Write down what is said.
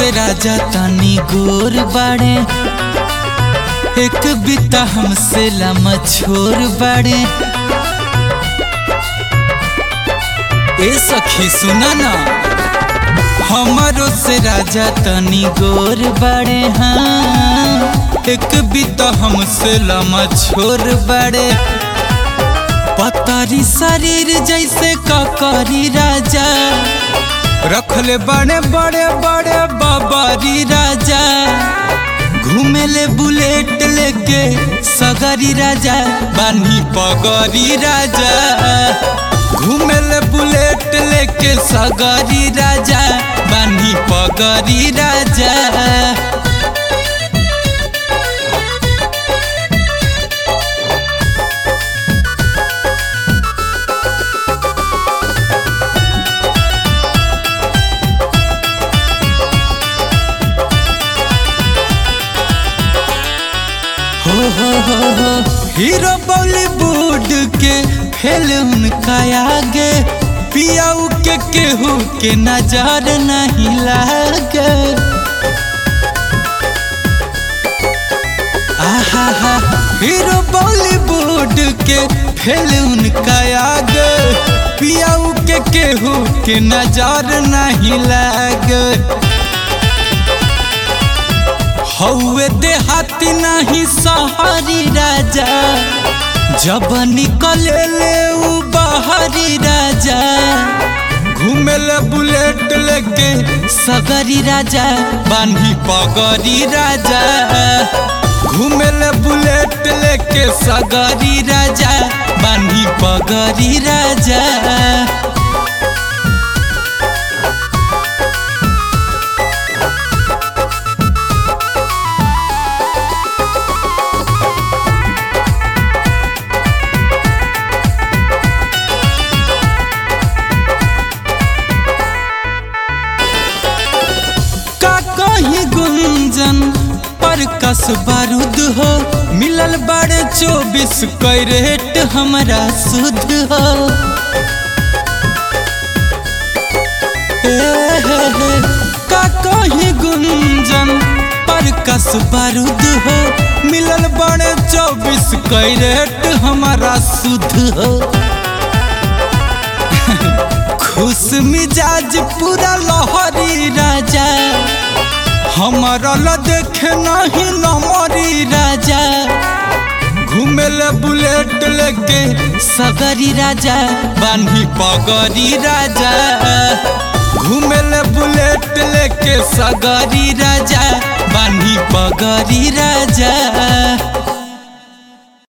से राजा तनी गोर बाड़े एक बिता हमसे लम छोर बाड़े ए सखी सुना ना हमारो से राजा तनी गोर बाड़े हाँ एक बिता हमसे लम छोर बाड़े पतारी शरीर जैसे ककरी राजा रखले बड़े बड़े बड़े बाबारी राजा घूमेले बुलेट लेके सगरी राजा बानी पगरी राजा घूमेले बुलेट लेके सगरी राजा बानी पगरी राजा हो हो हो हो हीरो बॉलीवुड के फिल्म का आगे पियाऊ के केहू के नजर नहीं लागे आहा हा हीरो बॉलीवुड के फिल्म का आगे पियाऊ के केहू के नजर नहीं लागे हौवे देहाती नहीं सहरी राजा जब निकले ले उ बाहरी राजा घूमेले बुलेट लेके सगरी राजा बानी पगरी राजा घूमेले बुलेट लेके सगरी राजा बानी पगरी राजा का कहीं गुंजन पर कस बारूद हो मिलल बड़े चौबीस कैरेट हमारा शुद्ध हो ए हे हे, का कहीं गुंजन पर कस बारूद हो मिलल बड़े चौबीस कैरेट हमारा शुद्ध हो खुश मिजाज पूरा लहरी राजा हमारा ल देखे नहीं नमरी राजा घूमेले बुलेट लेके सगरी राजा बानी पगरी राजा घूमेले बुलेट लेके सगरी राजा बानी पगरी राजा